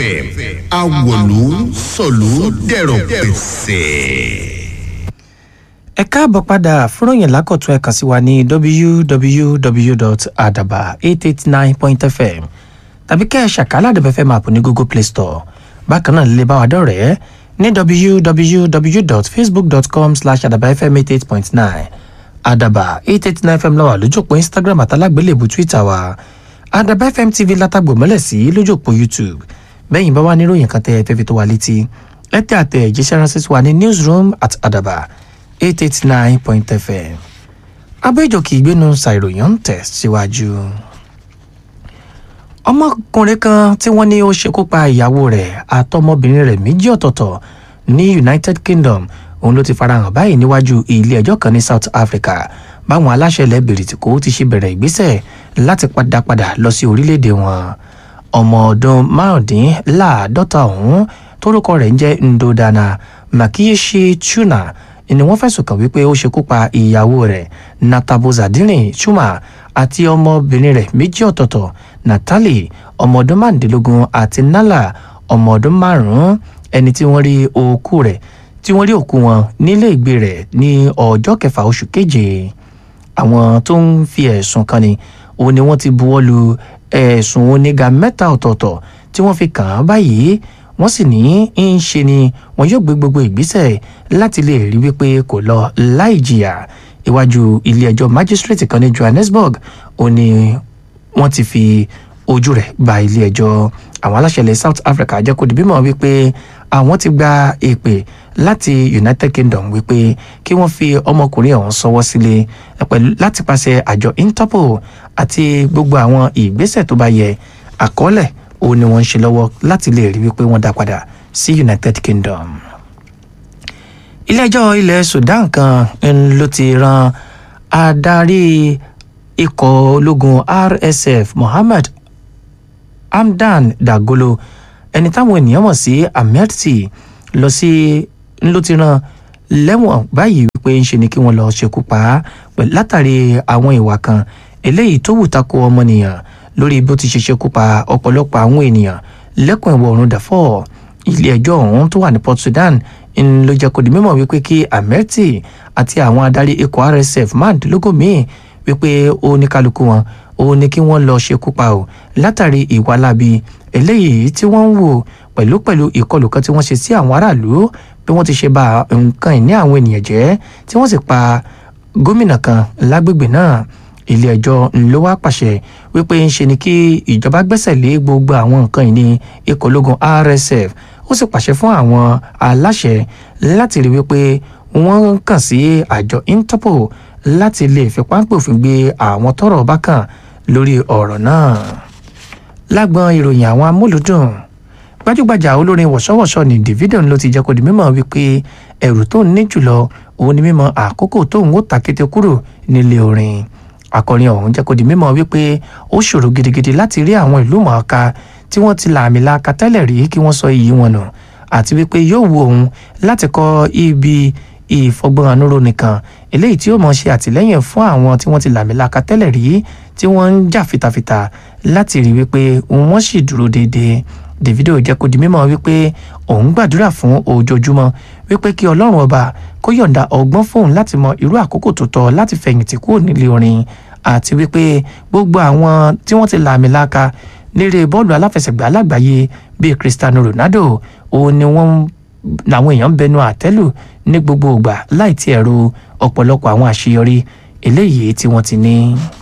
awòlú sọ̀lú dẹ̀rọ̀ pèsè. ẹ káàbọ̀ padà fúnròyìn lákọ̀tún ẹ kàn sí wa ní www.adaba889.fm tàbí kẹ́ ẹ ṣàkálà àdàbẹ̀fẹ̀ máàpù ní google play store bákan náà lè bá wa dọ̀rẹ́ ní www.facebook.com slash adabafm88.9 adaba 889 fm lọ́wọ́ lójúpọ̀ instagram àtàlágbélébù twitter wa adaba fm tv látàgbò mọ́lẹ̀ sí lójúpọ̀ youtube bẹ́yìn bá wà níròyìn kan tẹ́ ẹ fẹ́ fi tó wa létí ẹ tẹ́ àtẹ ìjíṣẹ́ ránṣẹ́ sí wa ní newsroom at adaba 889.fm abẹ́jọ́kì ìgbénu ṣàìròyìn ń tẹ̀ síwájú. ọmọkùnrin kan tí wọ́n ní ó ṣekú pa ìyàwó rẹ̀ àtọmọbìnrin rẹ̀ méjì ọ̀tọ̀ọ̀tọ̀ ní united kingdom òun ló ti farahàn báyìí níwájú ilé ẹjọ́ kan ní south africa báwọn aláṣẹ ilẹ̀ bìrìtìkó ti ṣe bẹ̀rẹ̀ ìgbésẹ̀ láti padà padà lọ sí orílẹ̀-èdè wọn ọmọ ọdún márùndínláàádọ́ta ọ̀hún tórúkọ rẹ̀ ń jẹ́ ndodana makiyeshi chuna ni wọ́n fẹ̀sùn kàn wípé ó ṣekú pa ìyàwó rẹ̀ natabozadirin chuma àti ọmọbìnrin rẹ̀ méjì ọ̀tọ̀ọ̀tọ̀ natalie ọmọ ọdún márùndínlógún àti nala ọmọ ọdún márùn-ún ẹni tí wọ́n rí òkú rẹ̀ tí wọ́n rí òkú wọn nílé ìgbé rẹ̀ ní ọjọ́ kẹfà oṣù keje àwọn tó ń fi ẹ̀sùn kan ni òun ni wọ́n ti buwọ́ lu ẹ̀sùn oníga mẹ́ta ọ̀tọ̀ọ̀tọ̀ tí wọ́n fi kàn án báyìí wọ́n sì ní í ṣe ni wọn yóò gbé gbogbo ìgbésẹ̀ láti lè rí wípé kò lọ láì jìyà iwájú ilé ẹjọ́ májísírèètì kan ní johannesburg ó ní wọ́n ti fi ojú rẹ̀ ba ilé ẹjọ́ àwọn aláṣẹ ilẹ̀ south africa jẹ́ kó di bímọ wípé àwọn ti gba èpè láti united kingdom wípé kí wọ́n fi ọmọkùnrin ọ̀hún sọwọ́ sílé pẹ̀lú láti pàṣẹ àjọ interpol àti gbogbo àwọn ìgbésẹ̀ tó bá yẹ àkọọ́lẹ̀ òun ni wọ́n ń ṣe lọ́wọ́ láti lè rí wípé wọ́n dá padà sí united kingdom. ilé-ẹjọ́ ilẹ̀ sudan kan ló ti ran adarí ikọ̀ ológun rsf mohammed hamdan dagolo ẹni táwọn ènìyàn mọ̀ sí amerti lọ sí ló ti ran lẹ́wọ̀n báyìí wípé ń ṣe ni kí wọ́n lọ ṣekú pa á látàrí àwọn ìwà kan eléyìí tó wù tako ọmọnìyàn lórí bó ti ṣe ṣekú pa ọ̀pọ̀lọpọ̀ àwọn ènìyàn lẹ́kùn ìwọ̀ oòrùn dàfọ́ ilé ẹjọ́ ọ̀hún tó wà ní port sudan ń ló jẹ́ kó di mímọ̀ wípé kí amerti àti àwọn adarí ikọ̀ rsf márùndínlógún míì wípé ó ní kálukú wọn ó ní kí wọ́n lọ ṣekú pa ò látàrí ìwà láabi eléyìí tí wọ́n ń wò pẹ̀lú pẹ̀lú ìkọlù kan tí wọ́n ṣe sí àwọn aráàlú bí wọ́n ti ṣe ba nǹkan ìní àwọn ènìyàn jẹ́ tí wọ́n sì pa gómìnà kan lágbègbè náà ilé ẹjọ́ ló wá pàṣẹ wípé ń ṣe ni kí ìjọba gbẹ́sẹ̀ lé gbogbo àwọn nǹkan ìní ikọ̀ ológun rsf ó sì pàṣẹ fún àwọn aláṣẹ láti rí wípé wọ́n kàn sí àjọ interpol láti lè fi páńpẹ́ òfin gbé àwọn tọrọ bá kàn lórí ọ̀rọ̀ náà lágbọn ìròyìn àwọn amúlùdùn gbajúgbajà olórin wọ̀ṣọ́wọ̀ṣọ́ ní davido ló ti jẹ́ kó di mímọ́ wípé ẹ̀rù tó ń ní jùlọ òun ni mímọ́ àkókò tóun ó ta kété kúrò nílé orin akọrin ọ̀hún jẹ́ kó di mímọ́ wípé ó ṣòro gidigidi láti rí àwọn ìlú mọ̀ọ́ká tí wọ́n ti làmì laaka tẹ́lẹ̀ rí kí wọ́n sọ iyì wọn nù àti wípé yóò wu òun láti kọ́ ibi ìfọgbọ́n anúró nìkan eléyìí tí ó mọ̀ ṣe àtìlẹ́yìn fún àwọn tí wọ́n ti làmì laaka tẹ́lẹ̀ rí tí wọ́n ń jà fitafita láti rí wípé wọ́n sì dúró déédéé davido jẹ́ kó di mímọ́ wípé òun gbàdúrà fún ojoojúmọ́ wípé kí ọlọ́run ọba kó yọ̀ǹda ọgbọ́n fóun láti mọ irú àkókò tó tọ́ láti fẹ̀yìntì kúrò nílé orin àti wípé gbogbo àwọn tí wọ́n ti làmì laaka lérè bọ́ọ̀lù aláfẹsẹ̀gbá lágbàáyé bíi cristiano ronaldo òun ni wọ́n làwọn èèyàn ń bẹnu àtẹ́lù ní gbogbo ìgbà láì tí ẹ̀rọ ọ̀pọ̀lọpọ̀ àwọn àṣeyọrí eléyìí tí wọ́n ti ní.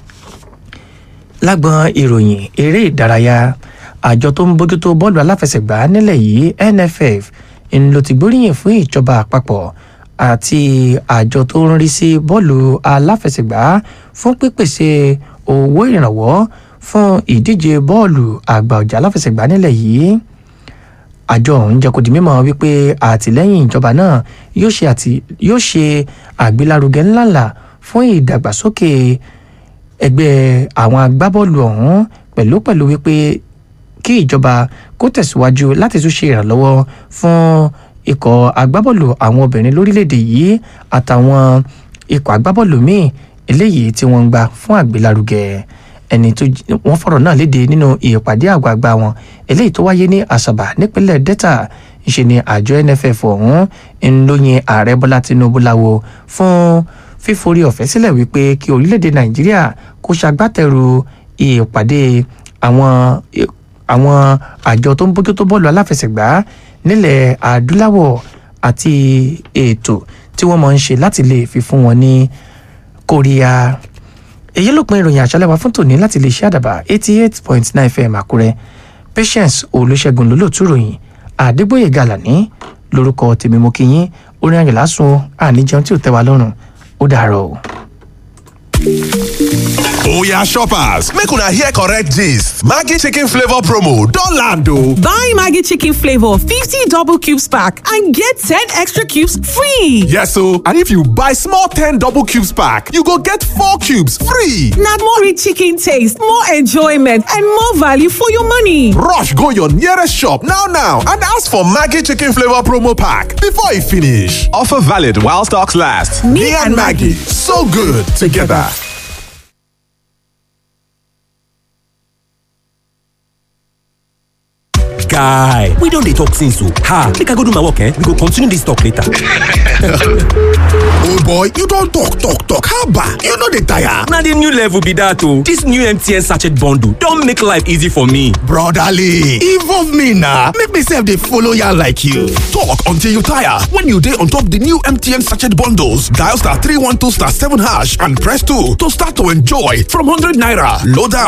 lágbọn ìròyìn eré ìdárayá àjọ tó ń bójútó bọ́ọ̀lù aláfẹsẹ̀gbá nílẹ̀ yìí nff ń lo ti gbóríyìn fún ìjọba àpapọ̀ àti àjọ tó ń rí sí bọ́ọ̀lù aláfẹsẹ̀gbá fún pípèsè owó ìrànwọ́ fún ìdíje bọ́ọ̀lù àgbà ọ̀jà aláfẹsẹ̀gbá nílẹ̀ yìí àjọ ọ̀hún jẹ́ kó di mímọ́ wípé àtìlẹ́yìn ìjọba náà yóò ṣe àgbélárugẹ ńláńlá fún ìdàgbàsókè ẹgbẹ́ àwọn agbábọ́ọ̀lù ọ̀hún pẹ̀lú pẹ̀lú wípé kí ìjọba kó tẹ̀síwájú láti tún ṣe ìrànlọ́wọ́ fún ikọ̀ agbábọ́ọ̀lù àwọn obìnrin lórílẹ̀‐èdè yìí àtàwọn ikọ̀ agbábọ́ọ̀lù míì eléyìí tí wọ́n ń gbà fún àgbélárugẹ ẹni tó wọ́n fọ̀rọ̀ náà léde nínú ìpàdé àgbààgbà wọn eléyìí tó wáyé ní àṣàbà nípínlẹ̀ delta ìṣe ni àjọ nff ọ̀hún ń lóyin ààrẹ bọ́lá tinubu láwo fún fíforí ọ̀fẹ́ sílẹ̀ wípé kí orílẹ̀-èdè nàìjíríà kó ṣagbátẹrù ìpàdé àwọn àwọn àjọ tó ń bójútó bọ́ọ̀lù aláfẹsẹ̀gbá nílẹ̀ adúláwọ̀ àti ètò tí wọ́n máa ń ṣe láti lè fi fún wọn ní kóríyá èyí ló pin ìròyìn àṣálẹ́ wa fún tòní láti lè ṣe àdàbà eighty eight point nine fm àkúrẹ́ patience olùṣègùn lólótú ròyìn àdégbòye gàlàní lórúkọ tèmi mo kí yín orin ayọ̀ lásùn àníjẹun tí ò tẹ́ wa lọ́rùn ó dàárọ̀ o. Oya shoppers, make una hear correct gist. Maggi chicken flavor promo don land o. Buy Maggi chicken flavor 50 double cubes pack and get 10 extra cubes free. Yes o, and if you buy small 10 double cubes pack, you go get 4 cubes free. Na more rich chicken taste, more enjoyment and more value for your money. Rush go your nearest shop now now and ask for Maggi chicken flavor promo pack before e finish. Offer valid while stocks last. Me and Maggi, so good together. guy we don dey talk since o ha make i go do my work eh we go continue this talk later. oh boy you don talk talk talk haba you no dey tire. na the new level be that o this new mtn sachet bundle don make life easy for me. brotherly involve me na make me sef dey follow yarn like you. talk until you tire when you dey on top the new mtn sachet bundles dial star three one two star seven hash and press two to start to enjoy from hundred naira load am